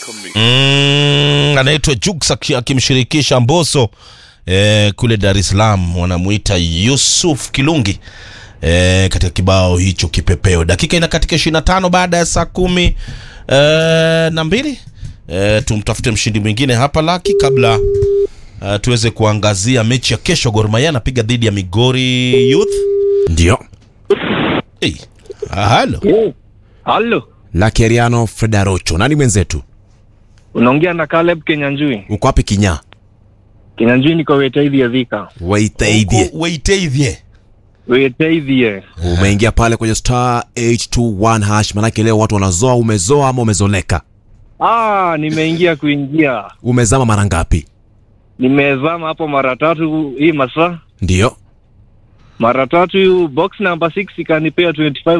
mm, anaitwa Jux aki- akimshirikisha Mbosso eh, kule Dar es Salaam wanamuita Yusuf Kilungi eh, katika kibao hicho kipepeo. Dakika ina katika 25 baada ya saa kumi eh, na mbili eh, tumtafute mshindi mwingine hapa laki kabla uh, tuweze kuangazia mechi ya kesho. Gor Mahia anapiga dhidi ya Migori Youth. Ndio. Hey, ah, halo Halo, Lakeriano Fredarocho. Nani mwenzetu? unaongea na Caleb Kenyanjui. Uko wapi Kinya? Kenyanjui niko Wetaithie Thika. Waitaidhie. Waiteithie. Wetaithie. Umeingia pale kwenye star 821 hash, manake leo watu wanazoa. Umezoa ama umezoleka? Ah, nimeingia kuingia. Umezama mara ngapi? Nimezama hapo mara tatu hii masaa. Ndio. Mara tatu box number 6 ikanipea 25